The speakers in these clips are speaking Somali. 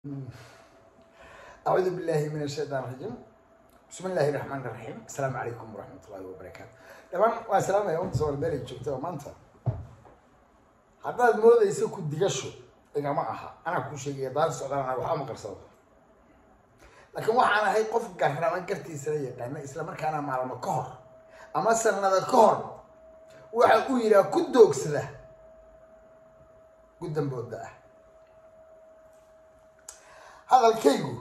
أعوذ بالله من الشيطان الرجيم بسم الله الرحمن الرحيم السلام عليكم ورحمة الله وبركاته dhamaan waa salaamaya umta soomaalbeelay joogta oo maanta haddaad moodayso ku digasho igama aha anaa kuu sheegaya daan socdaan anaa waxba ma qarsado laakiin waxaan ahay qof garrama gartiisala yaqaana isla markaana maalmo ka hor ama sanada ka hor waxa uu yidhaha ku doogsada guddambooda ah hadalkaygu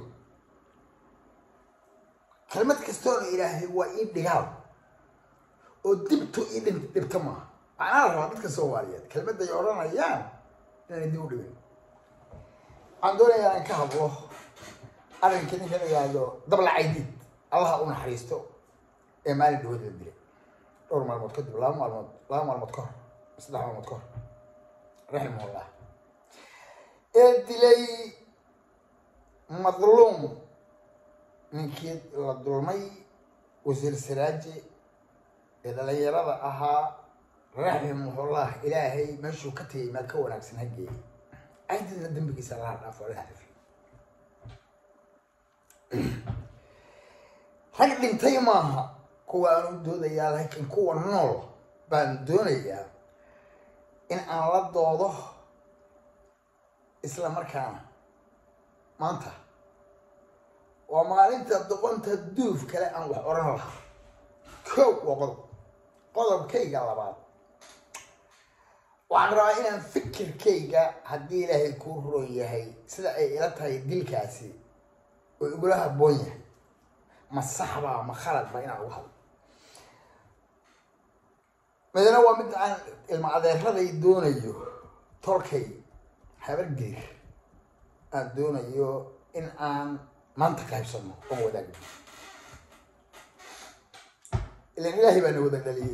kelmad kastoona ilaahay waa ii dhigaal oo dibto ii dhin dhibto maaha macnaa la rabaa dadka soomaaliyeed kelmadday odhanayaan inaanay dib u dhibin waxaan doonayaa aan ka hadlo arrinka ninka la yihahdo dabla caydiid allaha u naxariisto ee maalin dhawood la dilay dhowr maalmood kadib laba maalmood laba maalmood ka hor saddex maalmood ka hor raximahullah ee dilay madluum ninkii la dulmay wasiir saraaji ee dhalinyarada ahaa raximahullah ilaahay meeshuu ka tegay meel ka wanaagsan ha geeyay caydidna dembigiisa laha dhaafo laha rafi rag dhintay maaha kuwa aan u doodayaa laakiin kuwa nool baan doonayaa in aan la doodo isla markaana maanta waa maalinta doqonta duuf kale aan wax odhan lahaa kow waa qodob qodobkayga labaad waxaan rabaa inaan fikirkayga haddii ilaahay kuu roon yahay sida ay ila tahay dilkaasi oo igula habboon yahay ma saxbaa ma khaladba inaan uga hadlo midna waa mid aan ilma adeeraday doonayo tolkay habargeer aan doonayo in aan maanta qaybsano oon wadaagno ilan ilaahay baa na wada dhaliyey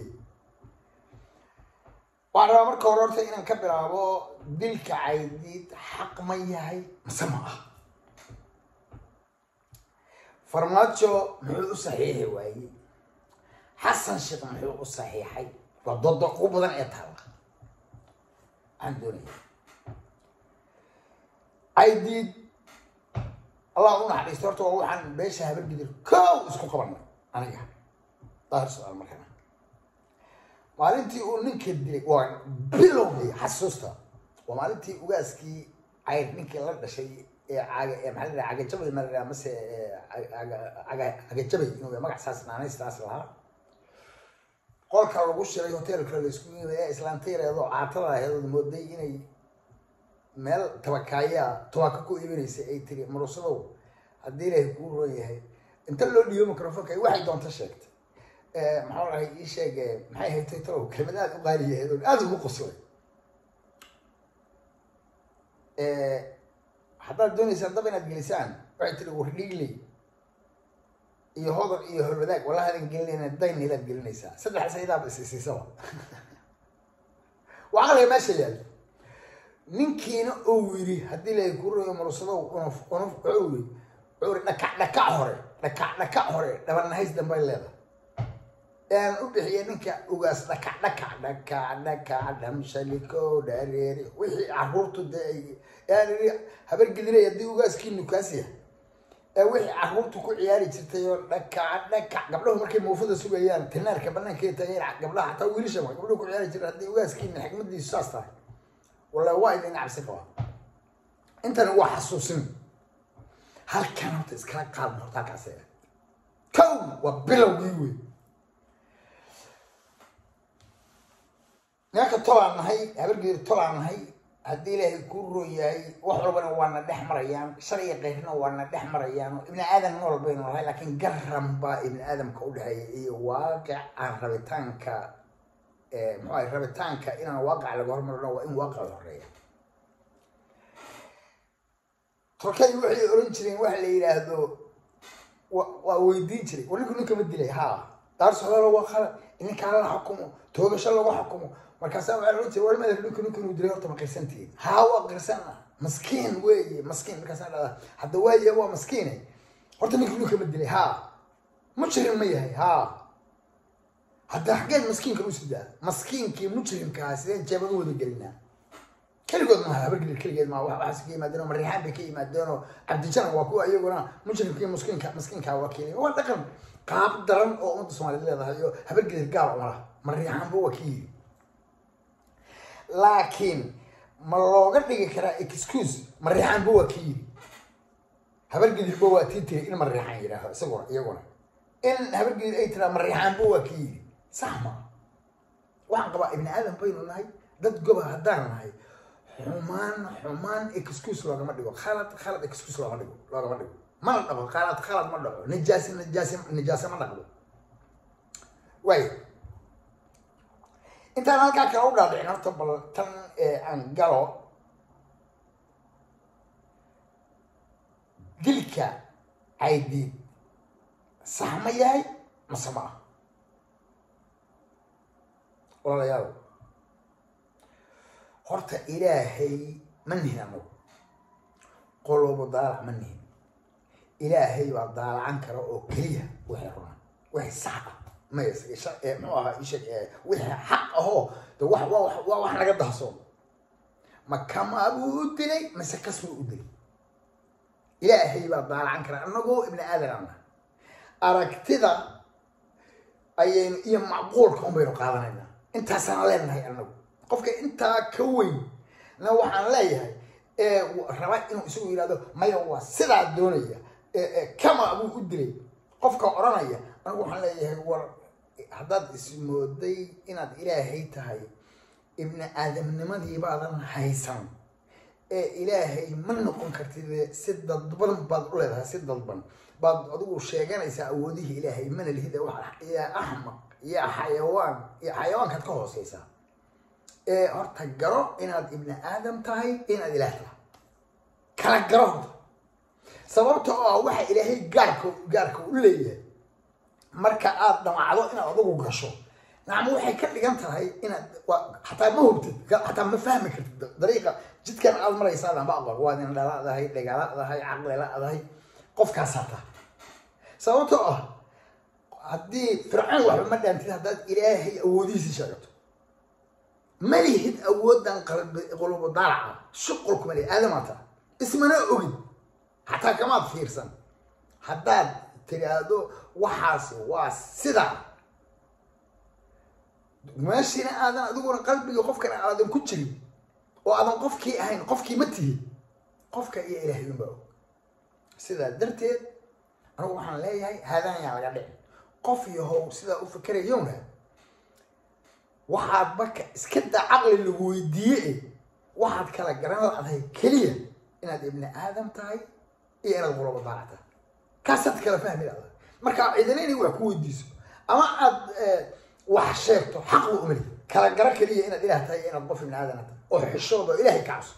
waxaan rabaa marka hore horta inaan ka bilaabo dilka caydiid xaq ma yahay mase ma ah farmaajo muxuu u saxiixi waayey xasan sheekh muxuu u saxiixay waa dooda ugu badan ee taalla waxaan doonaya caydiid allah u naxariisto horta waa waxaan beesha habargidir kow isku qabanay aniga daahir su-aal markana maalintii uu ninka dilay waa bilowgii xasuusta waa maalintii ugaaskii cayr ninkii la dhashay ee caga ee maxaa la cagajabay ma la mase cagajabay inuu magac saas naanaystaas lahaa qolka lagu shiray hoteelka la isku yimid ee islaantireedoo caatada aheed mooday inay meel tabakaayaa tubaaka ku iibinaysa ay tiri murusadow haddii ilaahay kuu roon yahay inta loo dhiibo microfonka waxay doonta sheegtay maxaa lahay ii sheeg maxay haytay talow kelmad aada u qaaliyaheed oo aada ugu qoslay haddaad doonaysaan dab inaad gelisaan waxay tiri wardhiigley iyo hodar iyo holwadaag wallahi adan gelinayna dayn ilaad gelinaysaa saddex saydaaba isisiisaba waxaa laga meesha yaalla ninkiina uu yiri haddii la kuroyo murusadow unuf unuf wuxuu yiri wuxuu yiri dhakac dhakac hore dhakac dhakac hore dhabanahays dambay leedahay aan u bixiyay ninka ugaas dhakac dhakac dhakac dhakac dhamshaliko dhareeri wixii caruurtu dee aan yiri habar gidinay haddii ugaaskii nukaas yahay ee wixii caruurtu ku ciyaari jirtay oo dhakac dhakac gabdhahu markay muufada sugayaan tinaarka banaanka taageen gabdhaha xataa wiilasha gabdhahu ku ciyaari jirtay haddii ugaaskiina xikmadiisu saas tahay wallahi waa idin cabsi qabaa intani waa xasuusin halkan horta iskala qaadna horta halkaas kow waa bilowgii wey nimanka tolaan nahay habargeeri tolaan nahay haddii ilaahay kuu roon yahay wax walbana waana dhex marayaan shalay keyrna waana dhex marayaan ibni aadam nool baynu nahay laakiin garan baa ibni aadamka u dhexeeya iyo waaqic aan rabitaanka muxuu ahay rabitaanka inaan waaqac laga hormarino waa in waaqac la horeeya tolkay waxay oran jireen waxa la yidhaahdo waa weydiin jiray war ninku ninka ma dilay haa daar socdaalo waa khalad ninkaa la xukumo toogasho lagu xukumo markaasaa waxaa oran jiray war madax ninku ninku inuu dilay horta ma qirsantihiin haa waa qirsana maskiin weeye maskiin markaasaa dhahdaa hadda waaye waa maskiine horta ninku ninka ma dilay haa mujrim ma yahay haa hadda xaggeed maskiinka u sidaa maskiinkii mujrimkaa sideen jeebad u wada gelinaa keligood maaha habargedir keligeed maaha wax waxaas ka yimaadeen oo mariixaan bay ka yimaadeen oo cabdijanan waa kuwa iyaguna mujrimkii muskiinka miskiinka waa keliya waa dhaqan qaab daran oo ummadda soomaaliyeed leedahay oo habargedir gaal uma laha mariixaanba waa ka yiri laakiin ma looga dhigi karaa excuse mariixaanba waa ka yiri habargedirba waa tii tiri in mariixaan yidhaaho isaguna iyaguna in habargedir ay tiraa mariixaanba waa ka yiri sax ma waxaan qabaa ibni aadam baynu nahay dad goba haddaan nahay xumaan xumaan excuse loogama dhigo khalad khalad excuse loogama dhigo loogama dhigo mana dhaqo khalad khalad ma dhaco nijaasi nijaasi nijaase ma dhaqdo waayo intaan halkaa kale u dhaadhicin horta bal tan aan galo dilka caydiid sax ma yahay mase ma ah walaalayaal horta ilaahay ma nihin anagu qolobo daalac ma nihin ilaahay baa daalacan kara oo keliya wixii runaa wixii sax ah maya muxuu ahaa isheg wixii xaq ahoo de wax waa wax naga dahsoon ma kamaa buu u dilay mise kas buu u dilay ilaahay baa daalacan kara anagoo ibni aadan ana aragtida ayaynu iyo macquulka un baynu qaadanaynaa intaasaan leenahay anagu qofka intaa ka weyn na waxaan leeyahay raba inuu isagu yidhahdo maya waa sidaa doonaya kama buu u dilay qofka odhanaya anigu waxaan leeyahay war haddaad ismooday inaad ilaahay tahay ibni aadamnimadii baadan haysan ee ilaahay ma noqon kartid si dadban baad u leedahay si dadban baad adigu sheeganaysaa awoodihii ilaahay mana lihida yaa axmaq yaa xayawaan iyo xayawaankaad ka hooseysaa ee horta garo inaad ibni aadam tahay inaad ilaah tahay kala garo horta sababta oo ah waxa ilaahay gaarka gaarka u leeyahay marka aad dhamacdo inaad adigu gasho nacam waxay ka dhigan tahay inaad xataa ma hubtid xataa ma fahmi kartid dariiqa jidkan aad maraysaa dhanba aqoon waad in dhaladahay dhagaaladahay caqliladahay qofkaasaa tahay sababtoo ah haddii fircoon waxba ma dhaantid haddaad ilaahay awoodihiisa sheegato ma lihid awoodan qalbi qulubu daalaca shuqul kuma lihid aadamaata ismana ogin xataa kamaad fiirsan haddaad tiraahdo waxaas waa sidaa meeshiina aadan adiguna qalbiga qofkana aadan ku jirin oo aadan qofkii ahayn qofkii ma tihin qofka iyo ilaahay unbaa og sidaa darteed anigu waxaan leeyahay haadaan yaa laga dhicin qof yahow sidaa u fikerayowna waxaad marka iska daa caqli lagu weydiiye waxaad kala garan ladahay keliya inaad ibni aadam tahay iyo inaad qulaba daalac tahay kaasaad kala fahmi ladahay marka cidina inay wax ku weydiiso ama aad wax sheegto xaqba umali kala garo keliya inaad ilaah tahay iyo inaad qof ibni aadana tahay oo xishooda oo ilahay ka cabso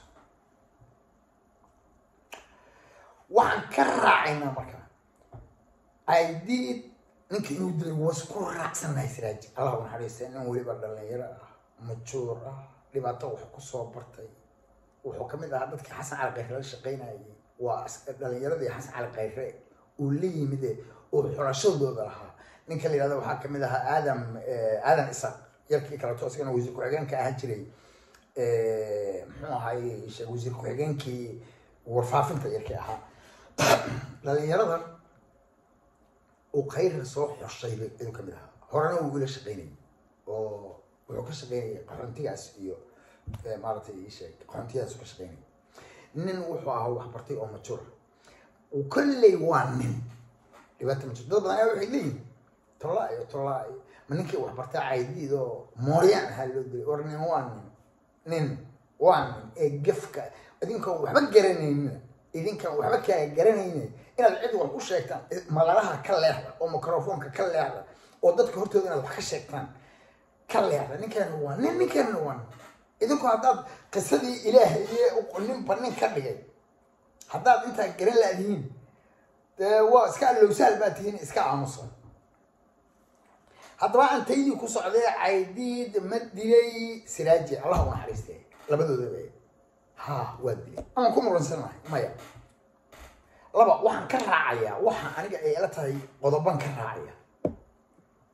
waxaan ka raacaynaa marka aidiid ninka inuu dilay was ku raacsannahay siraaji allah u naxariista nin weliba dhalinyaro ah majuur ah dhibaato wax kusoo bartay wuxuu kamid ahaa dadkii xasan cali khayre la shaqaynayay waa dhalinyaradii xasan cali khayre uu la yimide oo xulashadooda lahaa ninka la yihahdo waxaa kamid ahaa aadam aadan isaaq yarkii kaleto isagana wasiir ku-xigeenka ahaan jiray muxuu ahay wasiir ku-xigeenkii warfaafinta yarkii ahaa dhalinyarada uu khayra soo xoshay ayuu kamid ahaa horena wuu ila shaqaynayay oo wuxuu ka shaqaynayay qaxoontigaas iyo maaratay isheeg qaxoontigaas ka shaqaynayay nin wuxuu ahaa waxbartay oo majura kolley waa nin dhibaata ma jirto dad badan ayaa waxay leeyihin tollaa iyo tollaa iyo ma ninkii waxbartay caydiid oo mooryaan ahaa loo dilay war nin waa nin nin waa nin ee gefka idinkaan waxba garanaynin idinkaan waxba kaa garanaynin inaad cid wax u sheegtaan magalaha ka leexda oo microfoonka ka leexda oo dadka hortooda inaad wax ka sheegtaan ka leexda ninkaana waa nin ninkaana waa nin idinku haddaad qisadii ilaahay iyo ninba nin ka dhigay haddaad intaa garan laadihiin dee waa iska allowsaal baa tihiin iska aamusan haddaba aan taydii ku socday caydiid ma dilay siraaji allah u naxariiste labadoodaba ha waa dilay amaan ku muransanahay maya laba waxaan ka raacayaa waxa aniga ay ila tahay qodoban ka raacaya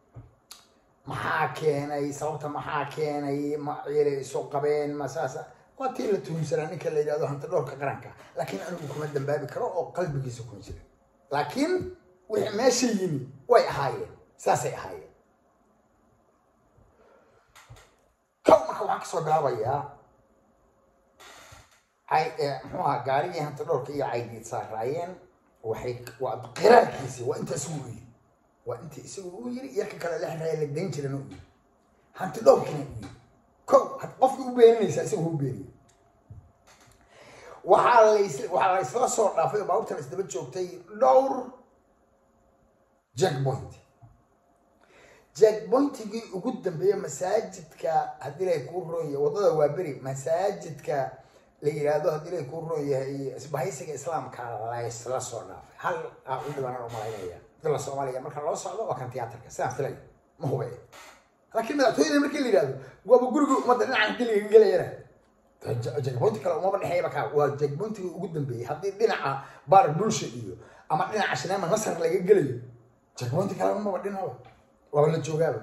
maxaa keenay sababta maxaa keenay ma ciiray isu qabeen ma saasa waa tii la tuhunsanaa ninka la yidhahdo hanti dhowrka qaranka laakiin anigu kuma dambaabi karo oo qalbigiisa kuma jira laakiin wixii meesha yimi way ahaayeen saasay ahaayeen kow marka waxaan kasoo bilaabayaa muxuu ahaa gaarigii hanti dhowrka iyo caydiid saaraayeen waxay waa qiraarkiisi waa inta isagu u yiri waa inta isagu u yiri yarka kale lexraya la dayn jirana u yiri hanti dhowrkina u yiri kow qofkii u beeninaysa isagu u beeniye waxaa lays waxaa la isla soo dhaafay oo baabuurtan isdaba joogtay dhowr jackpoint jackpointigii ugu dambeeya masaajidka haddii lay kuu roon yahay waddada waa beri masaajidka la yidhaahdo haddii lay kuu roon yahay isbahaysiga islaamka laysla soo dhaafay hal aa u dhibanaan umalaynaya dila soomaaliya marka loo socdo waa kan tiyaatarka sidaan filay ma hube laakiin madaxtooyada markii la yidhahdo waaba guriga ummadda dhinacan diliga gelayana jagboynti kale umaba dhexeeyaba kaa waa jagboyntiga ugu dambeeyey haddii dhinaca baar bulsha iyo ama dhinaca shineema nasar laga gelayo jagboynti kale umaba dhinaba waaba la joogaaba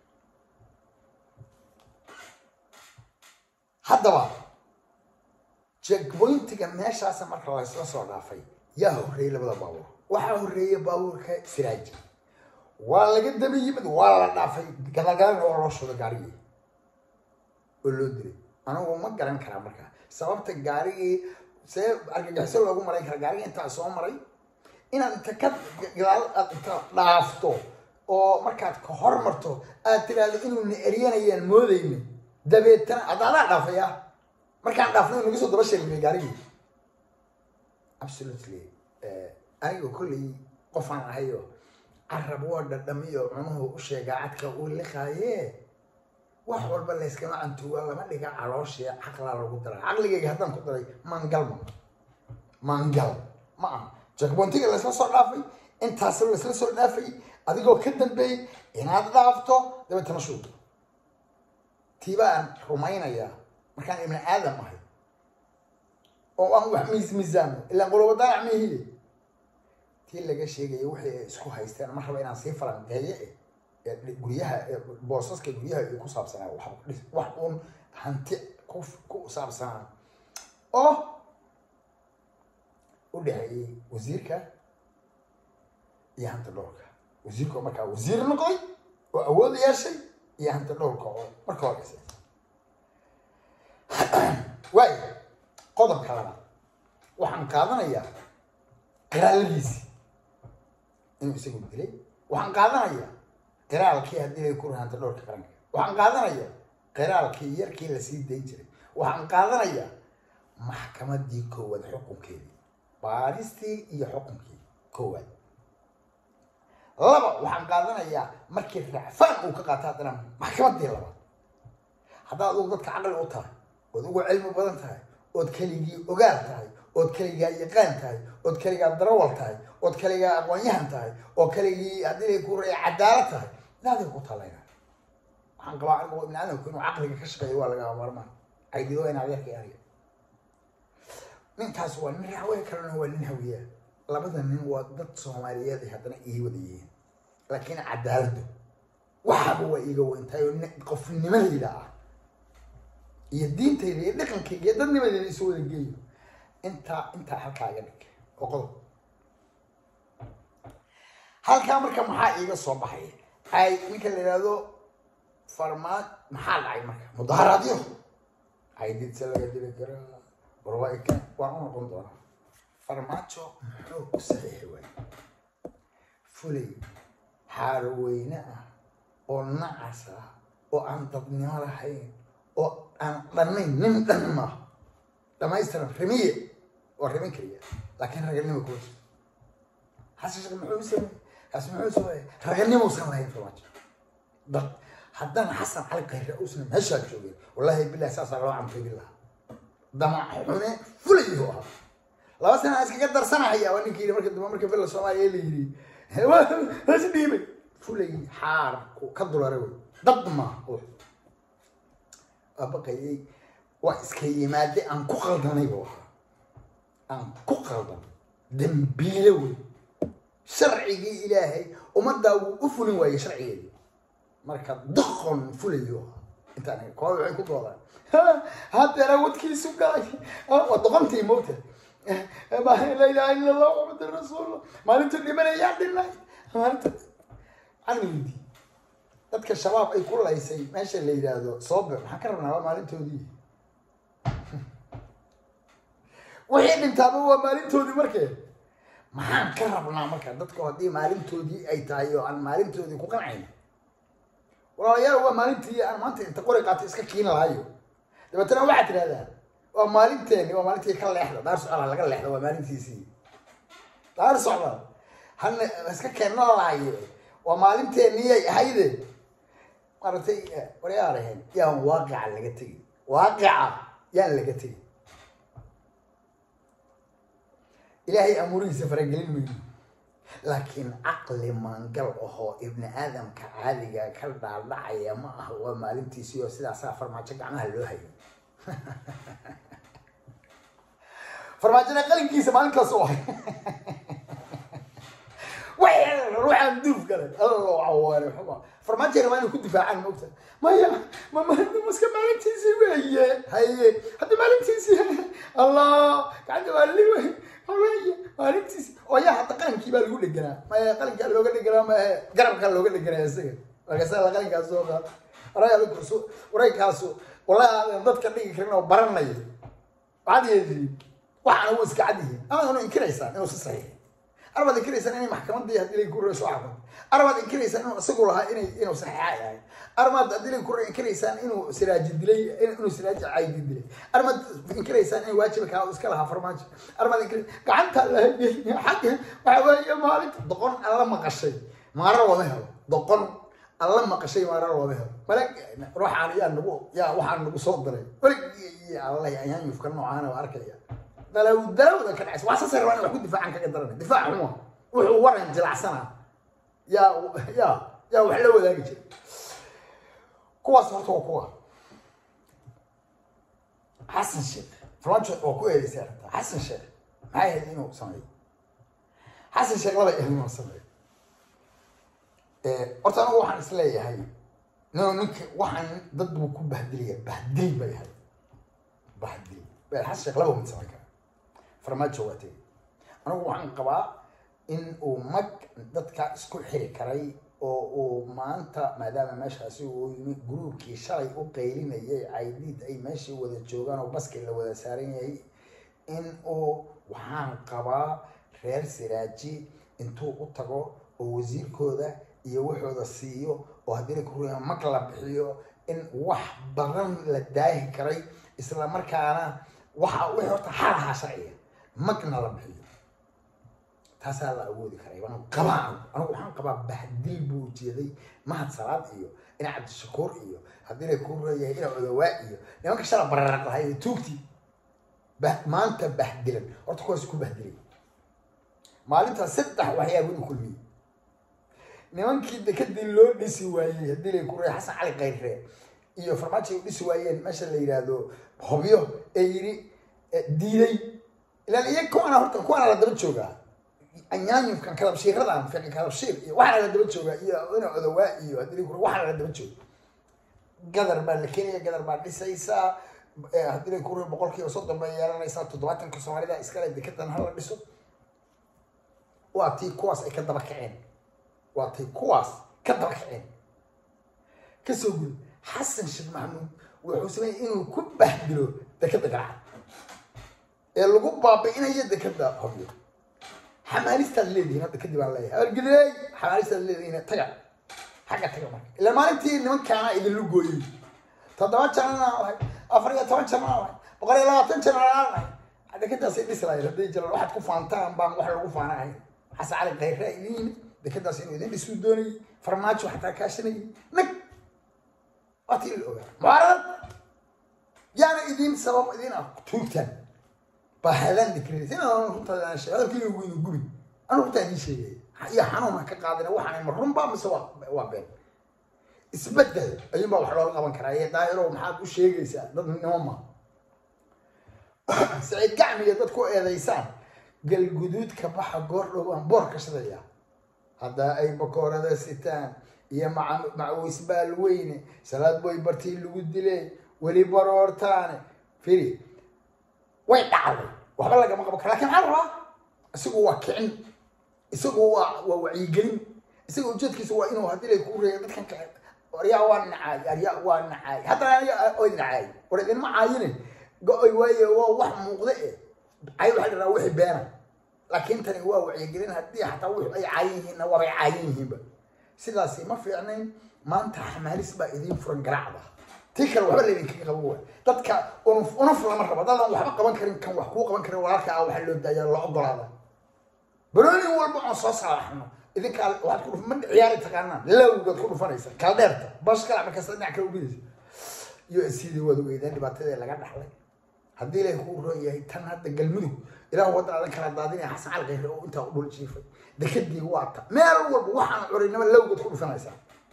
haddaba jagboyntiga meeshaasa marka laysla soo dhaafay yaa horreeyey labada baabuur waxaa horreeyey baabuurka siraaji waa laga daba yimid waa la dhaafay gadalgadalna waa loo shuday gaarigii oo loo dilay anigu ma garan karaa marka sababta gaarigii see argagixiso loogu marayn kara gaarigii intaa soo maray inaad inta ka gadaal aad inta dhaafto oo markaad ka hormarto aad tiraahdo inuuna eryanayaan moodayna dabeetana hadda adaa dhaafaya markaan dhaafnay naga soo daba sheegmay gaarigii absolutely aniga kolley qofaan ahayo carab waa dhadhamiyo cunuhu u sheegaa cadka uu liqaaye wax walba layskama cantuuga lama dhiga calooshii caqlaa lagu daraa caqligayga haddaan ku daray maangal ma maangal ma aha jakbontiga laysla soo dhaafay intaas laysla soo dhaafay adigoo ka dambeeyey inaad dhaafto dabeetana shuuto tiibaan rumaynayaa markaan ibni aadam ahay oo aan wax miis miisaamo ilaa qulubadaanac mihiye tii laga sheegaya wixii ay isku haysteen ma raba inaan sii falanqeeye guryaha boosaska guryaha iyo ku saabsanaa wax uun hanti ku ku saabsanaa oo u dhexeeyey wasiirka iyo hanti dhowrka wasiirka oo markaa wasiir noqday oo awood yeeshay iyo hanti dhowrka oo marka horeysa waayo qodobka labaad waxaan qaadanayaa qiraaladiisi inuu isagu dilay waxaan qaadanayaa qiraalkii haddii lay ku rahanta dhowrka qaranka waxaan qaadanayaa qiraalkii yarkii lasii dayn jiray waxaan qaadanayaa maxkamadii koowaad xukunkeedii baaristii iyo xukunkii koowaad laba waxaan qaadanayaa markii racfaan uu ka qaato haddana maxkamadii labaad haddaad adugu dadka caqli u tahay ood ugu cilmi badan tahay ood keligii ogaal tahay ood keligaa yaqaan tahay ood keligaa darawal tahay ood keligaa aqoonyahan tahay oo keligii haddii lay ku ray cadaalad tahay daaday ku talayna waxaan qabaa anigu ibni aadamku inuu caqliga ka shaqeeyo waa lagaa maarmaan caydido in adeerka ariga ninkaas waa nin raxwey kalena waa nin hawiyaa labada nin waa dad soomaaliyeed ay haddana ii wada yihiin laakiin cadaaladdu waxaba waa iiga weyntahay oo qofnimadayda ah iyo diintayda iyo dhaqankayga iyo dadnimadayda isu wada geeyo intaa intaa halkaa iga dhig oo qodob halkaa marka maxaa iiga soo baxay ay ninka la yidhaahdo farmaa maxaa dhacay marka mudaharaadyo aydidse laga dili karaa warwaika waan u noqon doonaa farmaajo muxuu ku saxiixi waay fulay xaaroweyne ah oo nacas ah oo aan dadnimo lahayn oo aan dhannayn nin dhan maaha dhamaystiran rimiye waa rimin keliya laakiin raganimo kuma jirto xasan sheekh muxuu sameeyey kaas muxuu sameeyey raganimuusan lahayn farmaajo dad haddana xasan cali kayre uusan meeshaa joogin wallaahi bilahi saasaa loo camfeegi lahaa damac xune fulayuu ahaa laba sana iskaga darsanahaya waa ninkii marka dambe marka bella soomaaliya la yiri has dhiibay fulay xaarku ka dulare wey dad maaha abaqayay waa iska yimaade aan ku qaldanay buu ahaa aan ku qaldan dambiile wey sharcigii ilaahay ummaddaa wuu u fulin waayey sharcigeedii marka doqon fulayo ahaa intaan kooda waxay ku doodaan haddeera wadkiisu galay waa doqontii moogta laa ilaha illa allah muxamad rasuulullah maalintu dhimanayaa dhinay maalinta canmindi dadka shabaab ay ku laysay meesha la yidhaahdo soobe maxaan ka rabnaa waa maalintoodii wixii dhintaaba waa maalintoodii markee maxaan ka rabnaa marka dadku haddii maalintoodii ay tahay oo aan maalintoodii ku qancayna walaalayaal waa maalintii aan maanta inta qori qaato iska kiin lahayo dabeetana waxaad tidhahdaa waa maalinteeni waa maalintii ka leexda daar socda laga leexda waa maalintiisii daar socda hana iska keenna lahayo waa maalinteeniyay ahayde maaragtay waryaa lahayn yaan waaqica laga tegin waaqica yaan laga tegin ilaahay amuurihiisa faragelin mayno laakiin caqli maangal ahoo ibni aadamka caadiga ka dhaadhacaya ma aha waa maalintiisii oo sidaasaa farmaajo gacmaha loo hayay farmaajona qalinkiisa maalintaas u ahay ruuxaan duuf galay alla cawaare xuma farmaajona waa inay ku difaacaan moogta maya mamaska maalintiisii weeye haye hadda maalintiisii allah gacanta waa li wey haweye maalintiisi oo yaa hadda qalinkii baa lagu dheganaa maya qalinkaa looga dheganaa maahe garabkaa looga dheganaa isaga markaasa la qalinkaas soo qaad waraysu waraykaasu wallahi aadan dadka dhigi karin oo baranaya waxaad yeediin waxaana wuu iska cad yihiin ama inu inkiraysaan inuu si saxiix arbaad inkiraysaan inay maxkamadii haddii lay kurre soo xakunto arbaad inkiraysaan inuu isagu lahaa inay inuu saxiixa yahay armaad haddii lay kurre inkiraysaan inuu siraaji dilay inuu siraaji caydi dilay armaad inkiraysaan inay waajiba kaa iska lahaa farmaajo armaad inkira gacanta lahayay xagga waxa weeye maalinta doqon alla maqashay maara looma helo doqon alla maqashay maara looma helo malag ruuxaan yaa nagu yaa waxaan nagu soo diray weligii allah ayaan yufka noocaana waa arkaya dalaw dalawda ka dhacaysa waa sasar waan wax ku difaacan kaga daran difaac xuma wuxuu waran jilacsana yaa yaa yaa wax la wadaagi jira kuwaas horta waa kuwa xasan sheekh farmaajo waa ku eedeysay arrinta xasan sheekh maxay ahayd inuu sameeyo xasan sheekh laba ahayd inuu sameeyo horta anigu waxaan is leeyahay no ninka waxaan dad buu ku bahdilaya bahdil bay ahayd bahdil xasan sheekh laba mid samayn kara farmaajo waa tegey anigu waxaan qabaa in uu mag dadka isku xiri karay oo uu maanta maadaama meeshaasi uu yimi gruubkii shalay u qaylinayay caydiid ay meeshii wada joogaan oo baskii la wada saaran yahay in uu waxaan qabaa reer siraaji intuu u tago oo wasiirkooda iyo waxooda siiyo oo haddii la kuruya mag la bixiyo in wax badan la daahi karay isla markaana waxa wixii horta xalahaa sharciga magna la bixiyo taasaa la awoodi karay waan qabaa anigu waxaan qabaa bahdil buu ujeeday mahad salaad iyo ina cabdishakuur iyo haddii la kuu reeyahay ina odawaa iyo nimanka shala bararaq lahay tuugti maanta bahdilan horta kuwaas ku bahdilay maalintaas saddex waxyaaba inu kulmiyey nimankii dekadii loo dhisi waayey haddii la ku reey xasan cali kayrre iyo farmaajo ay u dhisi waayeen meesha la yidhaahdo hobyo ee yidhi diiday ilaan iya kuwaana horta kuwaana la daba joogaa anyaanyufkan kadabshiiradan fiqi kadabshiir iyo waxaana la daba joogaa iyo ina odawaa iyo haddii la waxaana la daba jooga gadar baa la keenaya gadar baa dhisaysaa haddii la kuri boqol kiiba soddon bay yeelanaysaa toddobaatanka soomaalida iskale dekedan hala dhiso waa tii kuwaas ay ka daba kaceen waa tii kuwaas ka daba kaceen kasoo guri xasan sheekh maxamuud wuxuu sameeyey inuu ku bahdilo dekeda garacad ee lagu baabi'inayo dekeda hobyo xamaalistaad leedihiin hadda kadib aan leeyahay argiley xamaalistaad leedihiin taga xagga taga marka ilaa maalintii nimankaana idinlu gooyey toddoba janana lahay afar iyo toban janana lahay boqol iyo labaatan janana lahay dekadaasay dhisi lahayd hadday jiraan waxaad ku faantaan baan wax lagu faana ahayn xasan cali khayre idin yimid dekadaas inuu idin dhisuu doonayay farmaajo xataa kaashanayay nag waa tii la ogaa mucaarad yaana idin sabab idin ah tuugtaan bahalaan dikrinaysa inaan runtaa sheeg hadalkii ugu inu gubi anu runtaa idiin sheegay iyo xanuun ha ka qaadina waxaan ma runbaa mise waa waa been isbedel ayuunbaa wax looga qaban karaa ee daahirow maxaad u sheegaysaa dad nimo ma saciid gacmiga dad ku eedaysaan galguduud ka baxa goor dhow aan boor ka shadaya hadda ay bakoorada sitaan iyo maca- macawisbaal weyne salaad boy bartii lagu dilay weli baroortaane firi way dhacday waxba lagama qaban karo lakin maxaa la rabaa isagu waa kicin isagu waa waa wacyigelin isaga ujeedkiisa waa inuu haddii lay ku reeyo dadkan kale aryaa waa nacaay aryaa waa nacaay haddana aniga oy nacaay war idinma caayine go-oy waaye waa wax muuqda e cay waxaa dhiraa wixii beena laakiin tani waa wacyigelin haddii xataa wixii ay caayan yihiinna waabay caayan yihiinba sidaasi ma fiicnayn maanta xamaalis baa idiin furan garaacda tii kale waxba laydinkaga qaban waay dadka unuf unuf lama rabo dadaan waxba qaban karin kan wax kuu qaban karin walaalka ah waxaa loo daaya la ogolaada baroonin walba oon soo salaxno idinkaa waxaad ku dhuf ma ciyaari taqaanaan lawgaad ku dhufanaysa kala dheerta bash kala markaas dhinac kala ubidaysa u s c dii waad ogeydeen dhibaatadii laga dhaxlay haddii ilaahay kuu roon yahay tan hadda galmudug ilaah waddan adan kala daadinaya xasan cali khayre oo intaa u dhul jiifay dekadii waa ta meel walba waxaan curinama lawgaad ku dhufanaysaa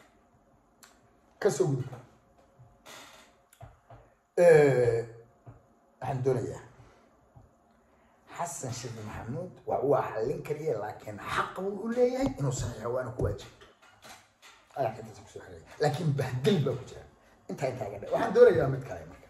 kasoo gudub waxaan doonayaa xasan sheekh maxamuud waa waa xallin kariya laakiin xaq buu u leeyahay inuu saxiixo waana ku waajib ayaa intaas kusoo xigay laakiin bahdil baa ku jira intaa intaa ga dhe waxaan doonayaa mid kale marka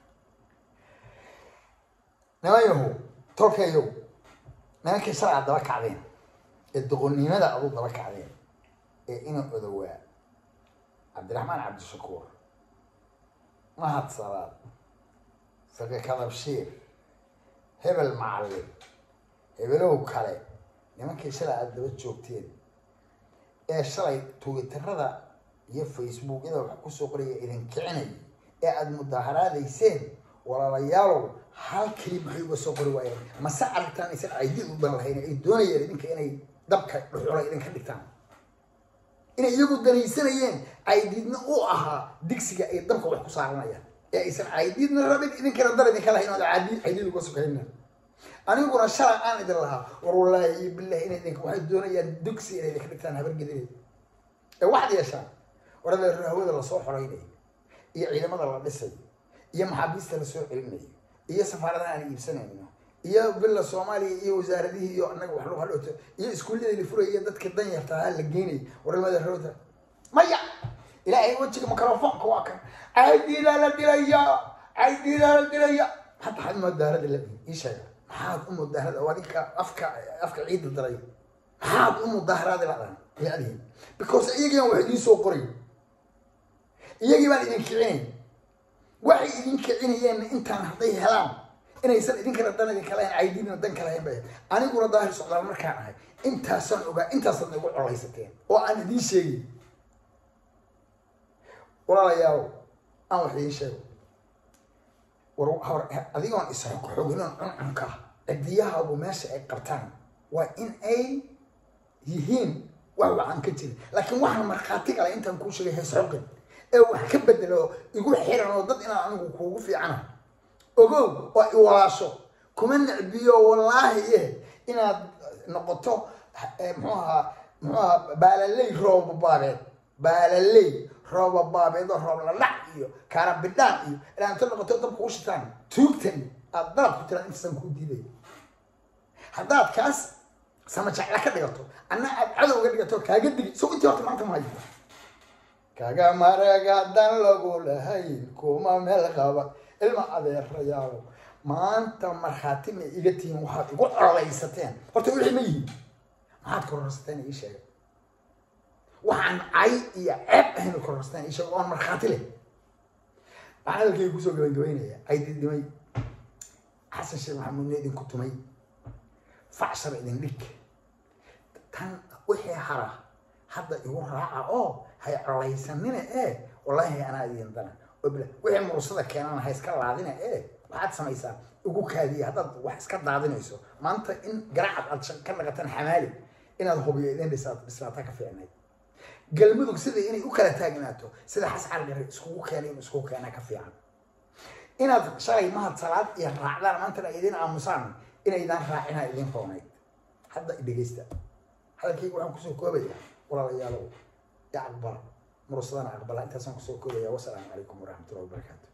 nimanyahu tolkayow nimankii sharca daba kacdeen ee doqonnimada adu daba kacdeen ee ina odowaa cabdiraxmaan cabdishakuur mahad salaad sake kadabshiir hebel macallin hebelow kale nimankii shalay aada daba joogteen ee shalay twitterada iyo facebookyada wax kusoo qoraya idin kicinay ee aada mudaaharaadayseen walaalayaalow hal keli maxay uga soo qori waayeen mase aragtaan aysan aydid u dan lahayn ay doonayeen idinka inay dabka dhuxula idinka dhigtaan inay iyagu danaysanayeen aydidna u ahaa digsiga ay dabka wax ku saaranayaan ee aysan aydidna rabin idinkana dar idinka lahayn oo aad aydid uga sokayna aniguna shalay aan idin lahaa war wallaahi iyo billahi inay idinka waxay doonayaan digsi inay idinka dhigtaan habargedineed ee waxaad yeeshaan warada hawada lasoo xoraynayo iyo ciidamada la dhisayo iyo maxaabiista lasoo celinayo iyo safaaradaha aan iibsanayno iyo billa soomaaliya iyo wasaaradihii iyo annaga wax lagu hadhooto iyo iskuullada la furaya dadka danyarta ha la geenay warmada roota maya ilaahay wejiga microfonka waa kan caydiidaa la dilaya caydiidaa la dilaya hadda maxaad mudaarada la ii sheega maxaad u mudaharada waa ninka afka afka ciidda dalay maxaad u mudaaharaadi ladan laadihin because iyagiiban wax idiin soo qoray iyagii baan idin kicinayn waxay idin kicinayeenna intaan hadday helaan inaysan idinkana dan idinka lahayn caydidina dan ka lahayn bay aniguna daahir socdaal markaan ahay intaasaan ogaa intaasaad igu colaysateen oo aan idiin sheegin walaalayaal aan wax idiin sheego war hor adigoon isxogxoginoon cuncunka cidiyahaagu meesha ay qabtaan waa in ay yihiin wax waxaan ka jirin laakiin waxaan markhaati kale intaan kuu sheegay haysxogin ee wax ka bedelo igu xiran oo dad inaan anigu kuugu fiicana ogow oo iwalaasho kuma necbiyo wallaahi eh inaad noqoto muxuu ahaa muxuu ahaa baalaley roobabaabeed baalaley roobabaabeed oo roob la dhac iyo kaarabidhaan iyo inaad inta noqoto dab kuu shitaan tuugtan aad dalab ku tiraan intaasaan kuu diiday haddaad kaas sama jecla ka dhigato anna aad cadow ga dhigato kaaga digi so intii horta maanta mahayo kaga maragadan lagu lahayn kuma meel qaba ilma adeerayaalo maanta markhaati ma iga tihiin waxaad igu colaysateen horta wixii ma yihiin maxaad kororsateen ii sheega waxaan cay iyo ceeb ahayn kororsateen ii sheega oon markhaati leh waxaan hadalkayga kusoo gabagabaynaya caydidimay xasan sheekh maxamuudna idinku tumay facshar idin dhig tan wixii hara hadda igu raaca oo hay colaysanina ee wallaahi anaa idin dana wixii mursada keenana ha iska laadina ee waxaad samaysaa ugu kaadiya haddaad wax iska daadinayso maanta in garacad aad ka naqataan xamaali inaad hubiyo idin dhisaad dhislaataa ka fiicnayd galmudug sida inay u kala taagnaato sida xascal gare iskugu keenay in iskugu keenaa ka fiican inaad shalay mahad salaad iyo raacdaan maantana idin aamusaan inaydaan raacinaa idin roonayd hadda dhegeysta hadalkayga waxaan kusoo koobaya walaalayaalow ya aqbala mursadana aqbala intaasaan kusoo koobaya wasalaamu calaykum waraxmatullahi wabarakaatu